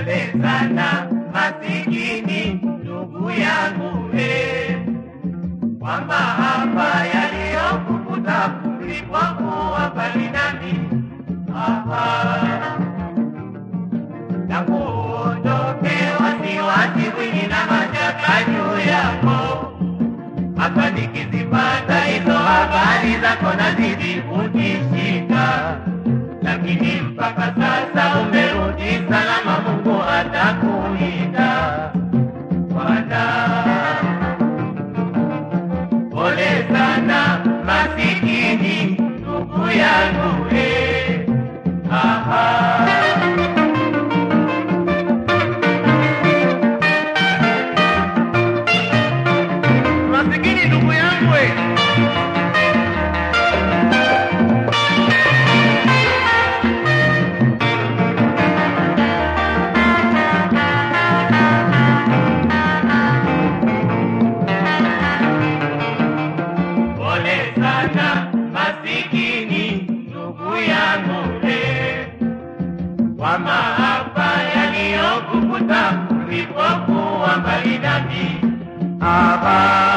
Pole sana masikini ndugu yangu eh, kwamba hapa yaliyokukuta ulipokuwa mbali nami hapa tangu uondoke, wasiwasi mwingi na mashaka juu yako. Hapa nikizipata hizo habari zako nazidi kutishika, lakini mpaka sasa umerudi salama, Mungu atakulinda Bwana. Pole sana masikini ndugu yangu eh, aha. Masikini ndugu yangu we. Pole sana masikini ndugu yangu we. Kwa maafa yaliyokukuta ulipokuwa mbali nami hapa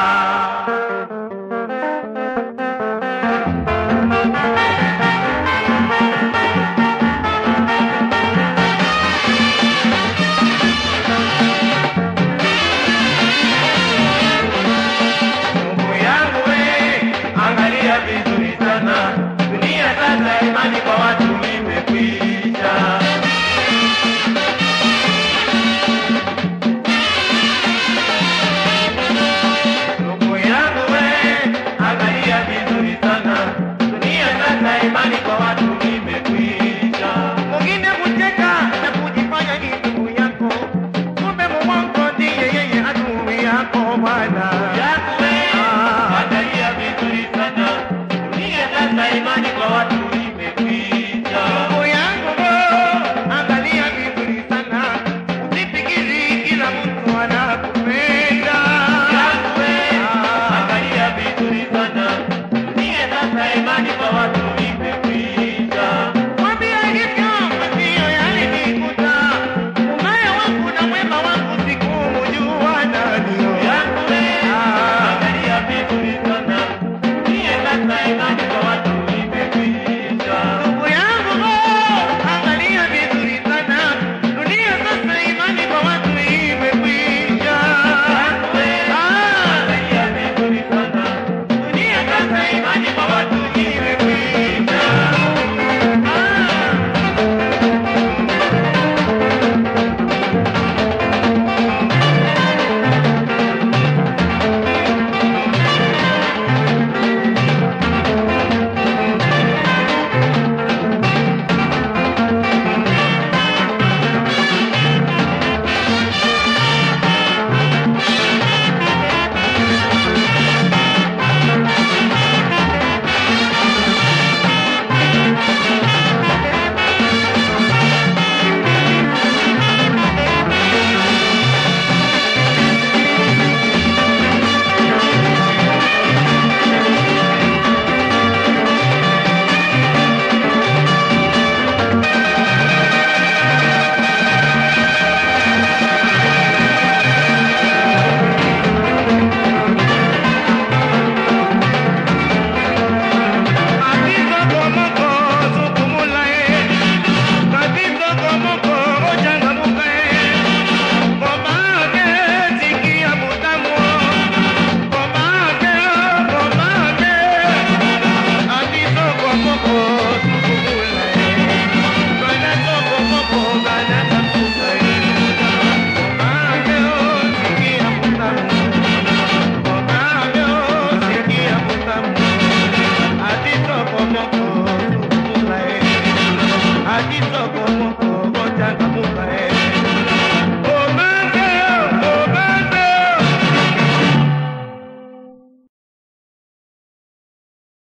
Ndugu yangu we, angalia vizuri sana, dunia sasa imani kwa watu imekwisha. Ndugu yangu we, angalia vizuri sana, dunia sasa imani kwa watu imekwisha. Mwingine kucheka na kujifanya ni ndugu yako, kumbe muongo ndiye yeye adui yako Bwana. Yangu we, angalia vizuri sana, dunia sasa imani